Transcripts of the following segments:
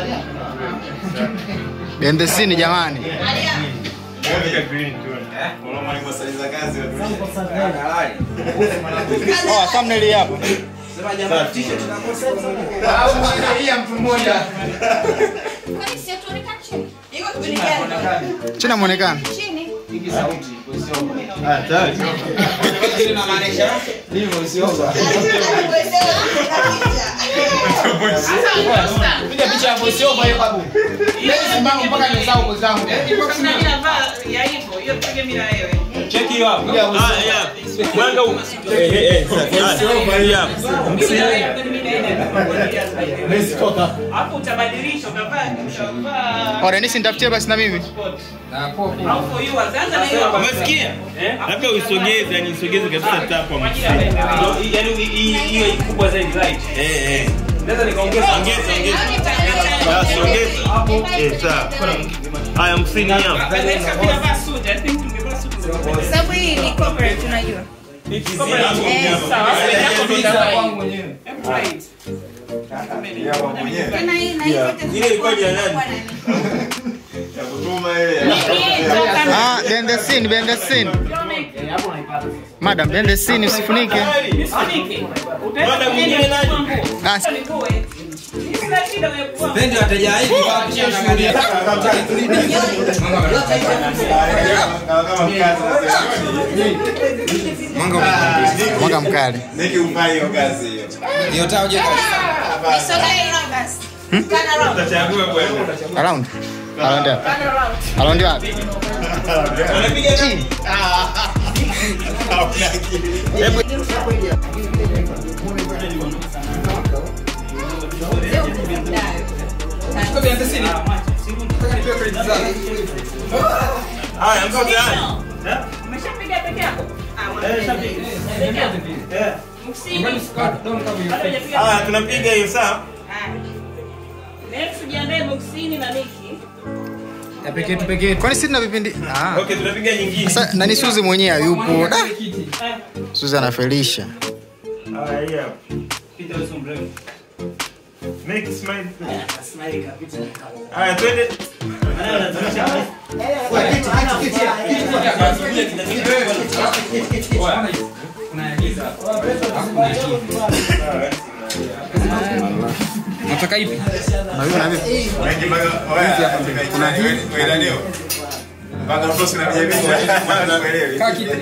Behind the scene jamani. Oh, thumbnail hii hapa. China muonekano. Piga picha ya voice over hiyo babu. Leo simama mpaka nimesahau kwa zangu. Cheki hiyo hapo. Ah, yeah. Mwanga huu. Eh, eh, eh. Ah, hii hapa. Hapo utabadilisha utavaa utavaa Oh, Dennis nitafutie basi na mimi. au for you anza na hiyo Umesikia? Labda uisogeze, yani usogeze kabisa tapa msini. Yaani hii hiyo kubwa zaidi right. Eh, eh. Naweza nikaongeza Ongeza, ongeza. Basi ongeza. Eh, sawa. Haya, msini hapa. Vanessa pia vaa suit I think tungevaa suit Sababu hii ni corporate unajua. sawa yako ndio utavaa mwenyewe. right Tena hii na hii yote Ile ilikuwa ni ya nani? Ah, behind the scene, behind the scene. Madam, behind the scene usifunike. Nifunike. Bwana mwingine nani? Ah, Sina shida wewe kwa. Pendi wateja hivi kwa kuchia shughuli. mwanga mkali. Hiyo taa uje Nisogee hivi basi. Kana roho. Utachagua bwana. Around. Around wapi? Around wapi? Anapiga nani? Kwa behind the scene. Nataka nipewe credit zangu. Haya, mko tayari? Umeshapiga peke yako? Ah, Eh, unapiga. shapiga. Peke yako. Eh. Msini. Don't cover your Bado face. hujapiga. Haya, tunapiga hiyo sawa? Ah. Next jiandae boxini na Niki. Ya pekee tu pekee. Kwani sisi tuna vipindi? Ah. Okay, tunapiga nyingine. Sasa nani Suzi mwenyewe hayupo. Da. Kiti. Suzi anafelisha. Haya, hii hapa. Peter Wilson mrefu. Make it smile. Smile kabisa. Haya, twende. Maana anatumia Nataka ipi? Na huyu na vipi? Kaa kiti.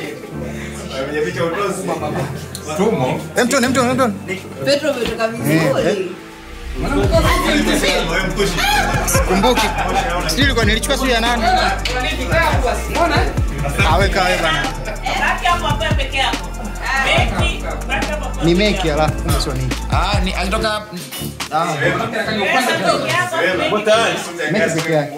Hem tuone, hem tuone, hem tuone. Petro umetoka vizuri. Kumbuki. Sijui ilikuwa nilichukua sijui ya nani. Ah, weka wewe bana. Baki hapo hapo peke yako. Niki, baki hapo hapo. Ni meki alafu kumbe sio niki. Ah, ni alitoka ah. Pesa ndogo hapo. Uko tayari? Meki peke yake.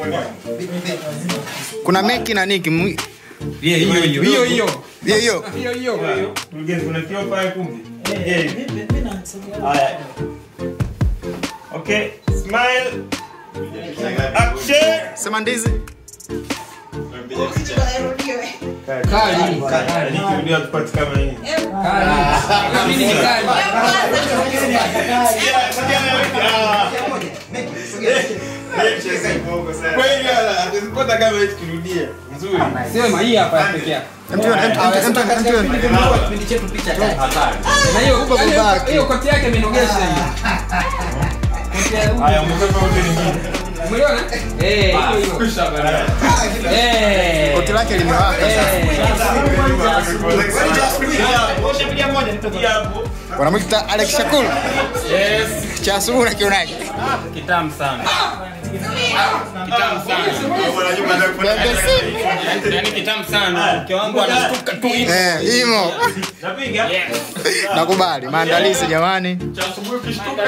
Kuna meki na niki. Mu- Hiyo hiyo hiyo. Hiyo hiyo. Hiyo hiyo. Hiyo hiyo. Mgeni, kuna kioo pale kumbe. Eh. Haya. Okay, smile. Action. Sema ndizi. Kali. Nikirudia tupate kama hii. Kali. Mimi ni kali. Kweli atazipata kama hii tukirudia. Nzuri. Sema hii hapa ya pekee yake. Hem tuone, hem tuone, hem tuone, hem tuone. Na hiyo Kubwa yaani babake. hiyo koti yake imenogesha hiyo. Koti ya huyu. Haya, mtoto wote nyingine. Umeona? Eh, hiyo hiyo. Kusha bana. Eh. Koti lake limewaka sasa. Hii hapo. Wanamwita Alex Shakur. Yes. Cha asubuhi unakionaje? Kitamu sana. Kitamu sana. Behind the scene. Yaani kitamu sana. Mke wangu anashtuka tu hivi. Eh, imo. Napiga. Nakubali. Maandalizi jamani. Cha asubuhi ukishtuka.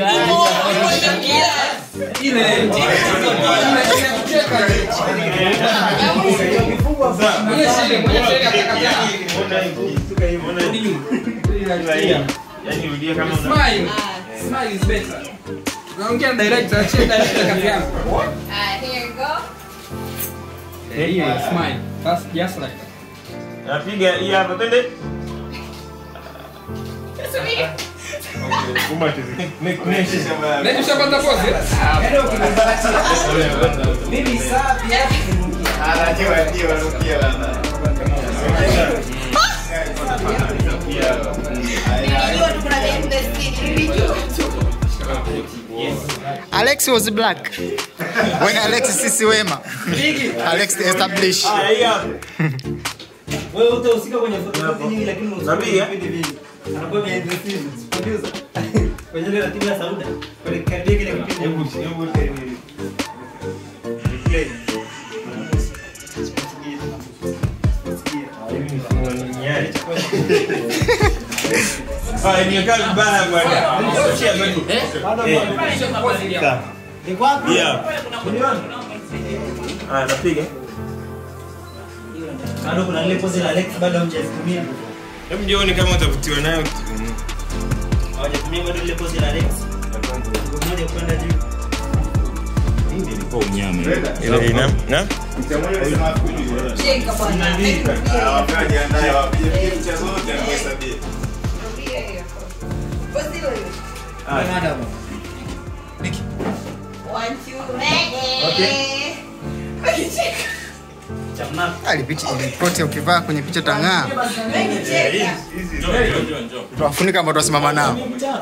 Ile. Ile kucheka. Mwenye shida, mwenye shida katakata. Yaani rudia kama una Smile. Smile is better. Naongea na director, achie director kazi yangu. Ah, here you go. Eh, hiyo smile. That's just like that. Napiga hii hapa twende. Nani ushapata pose? Mimi safi hapo. Nilijua tu kuna behind the scene, nilijua tu. Alex was black. When Alex sisi wema. Alex establish. Wewe utahusika kwenye photography nyingi lakini unahusika Nabii, eh? kwenye vipindi vingi. Anakuwa behind the scenes, producer. Kwenye ile ratiba ya Sauda. Kwenye karibia kile kipindi. Play. Ah, nimekaa vibaya bwana. Shia bado. Iko wapi? Yeah. Ah, napiga. Bado kuna ile pose la Alex bado hamjazitumia. Hebu jione kama utavutiwa nayo. Hawajatumia bado ile pose la Alex. Siku moja kwenda juu. Ile ina. Na? Jenga bwana. Rudia hiyo. Pose hilo hilo. One, two, ready. Wakicheka. Alipicha pote ukivaa kwenye picha tang'aa. Wakicheka. Tuwafunika ambao tuwasimama nao.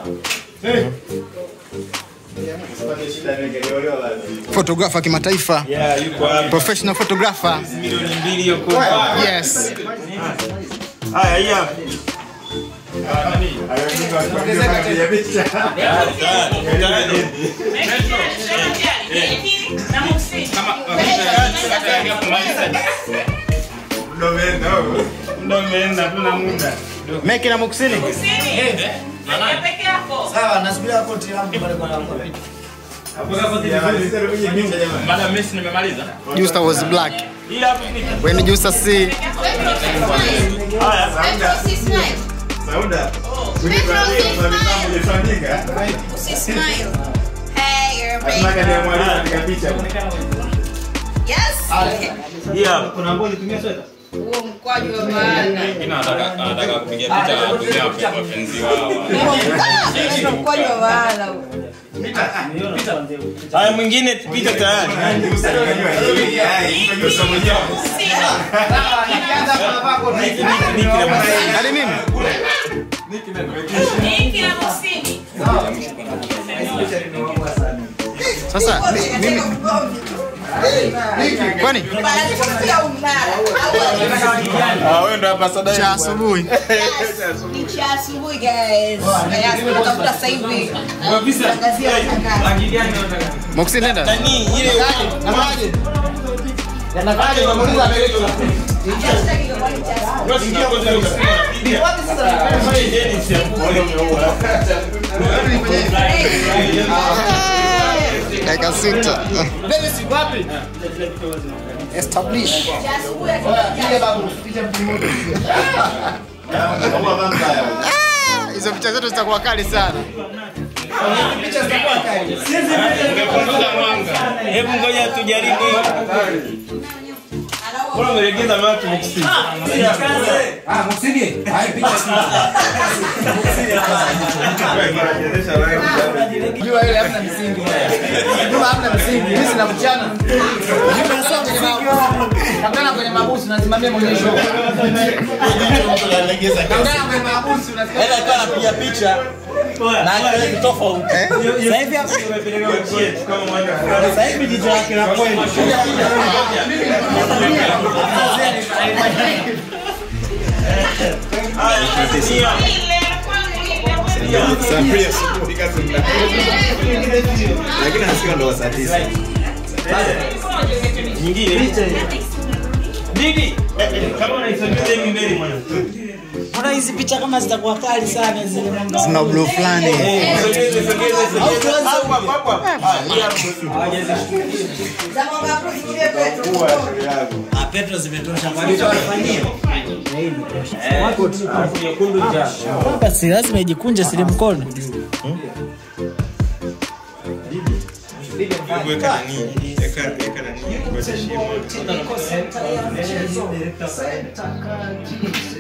Photographer kimataifa. Yeah, yuko hapa. Professional photographer. Milioni mbili yuko hapa. Yes. Haya, haya. Muda umeenda, tuna muda. Meki na Muksini. peke yako Sawa, nasubiria koti yangu pale kwa hapo. Baada Messi nimemaliza. Justa was black. Hii hapa ni When Justa see haya. Petro, usismile. Usismile. Hey, you're baby. Yes. Hii hapa. Kuna ambao ulitumia sweta? Huo mkwaju wa maana. Anataka kupiga picha na kutumia wapenzi wao. Ndio mkwaju wa maana huo. Nimeona kwanza hiyo. Haya mwingine picha tayari. hadi mimi. Niki na kusini Sasa mi- mimi kwani Pia umnara. Ah, wewe ndo hapa sada. cha asubuhi. Yes. Ni cha asubuhi guys. Yes, tunatafuta sasa hivi. Tangazia matangazo. Muksini nenda. Nani ile Hashtag ilikuwa ni cha asubuhi. Dakika sita. Establish. Cha asubuhi akija. Ah, Hizo picha zetu zitakuwa kali sana. Hebu ngoja tujaribu. Mbona umelegeza macho mkusini? Jua ile hamna msingi. Jua hamna msingi. Mimi sina mchana. Kangana kwenye mabusu nasimamia monyesho. Kangana kwenye mabusu unasikia. Ela alikuwa anapiga picha na akili tofauti. Sasa hivi hapa sasa hivi jicho lake la kweli. ile kwangu ile Nyingine. Didi, eh, eh, kama unaisogeza hivi mbele mwana. Mbona hizi picha kama zitakuwa kali sana zile mwanga? Zina blue fulani. Eh, sogeze, sogeze, sogeze. Hapo, hapo, hapo. Ah, hii hapa. Za mwanga kusikia Petro. Ah, Petro zimetosha. Walitowafanyia. Alafu nyekundu njano. Basi lazima ijikunje sili mkono. Hebu weka nani? Weka weka nani? Ngoja shimo.